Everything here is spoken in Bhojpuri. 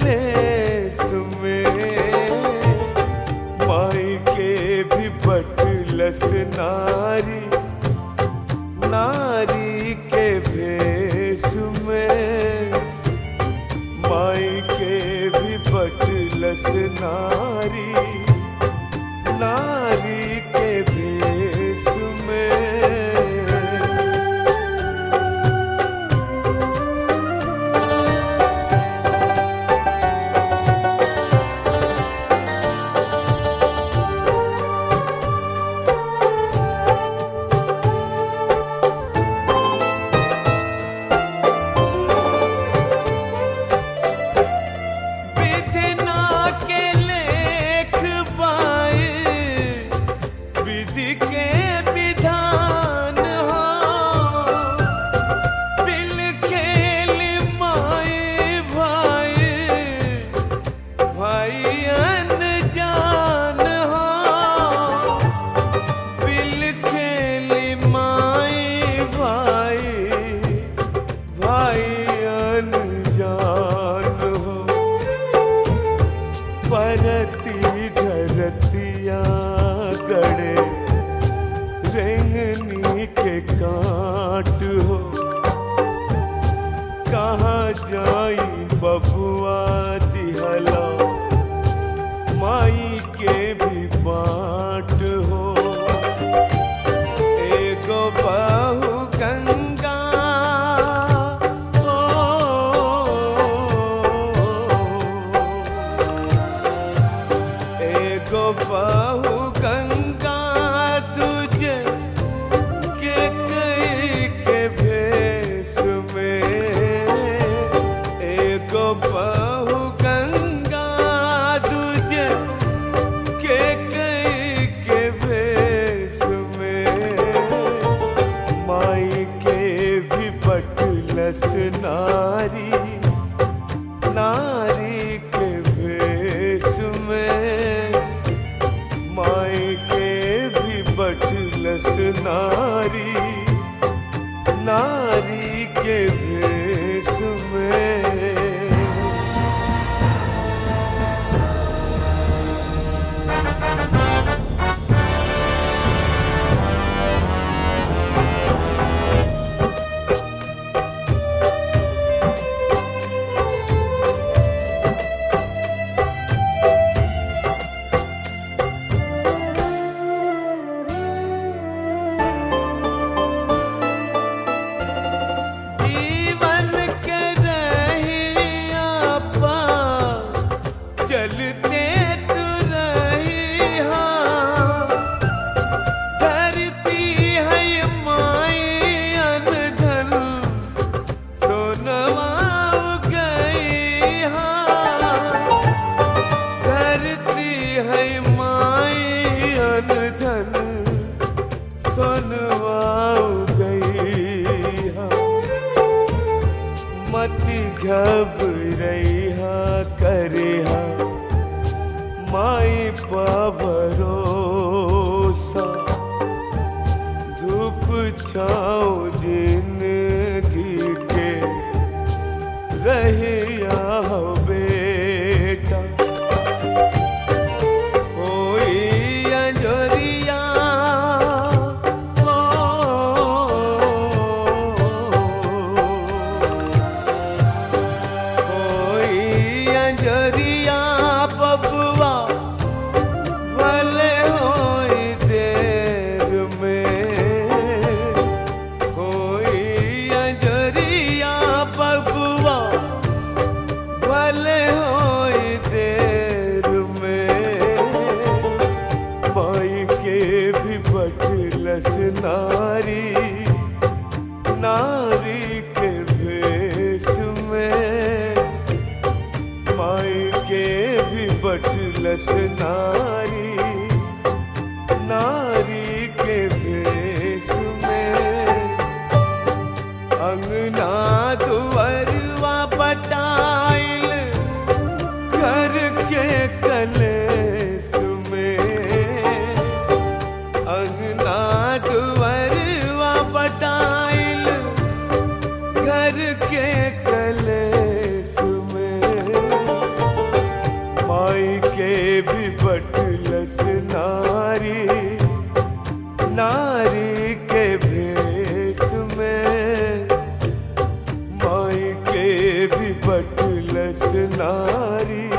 कलेस में माई के भी बटलस नारी नारी के भेष में माई के भी बटलस नारी नारी के भेष में विधना के लेख पाए विधि के विधान हो बिल खेल माए भाई भाई अनजान हो बिल खेल माए भाई भाई अनजान हो परती धरतिया गड़े रेंगनी के काट हो कहाँ जाई बबुआ दिहला माई के भी बाट हो एगो बाहु गंगा एगो बाहु गंगा तुझे के कई के भेष में एगो बाहु गंगा तुझे के कई के भेष में माई के भी बटलस नारी नारी के भेष में माई के भी बटलस नारी नारी के भेष में जीवन के रहिया पा चलते तू रहिया धरती है माई अनधन सोनवा गई धरती है माई अनधन सोनवा गई मति घबरैहा करेहा माई पा भरोसा धूप छाओ जिंदगी के रहिया बेटा होई अंजोरिया होई अंजोरिया बबुआ भले होई देर में होई अंजोरिया बबुआ भले होई देर में माई के भी बटलस नारी नारी के भेष में माई के भी बटलस नारी नारी के भेष में अंगना दुअरवा पटाइल घर के कलेस में अंगना दुअरवा पटाइल घर के कलेस में हरी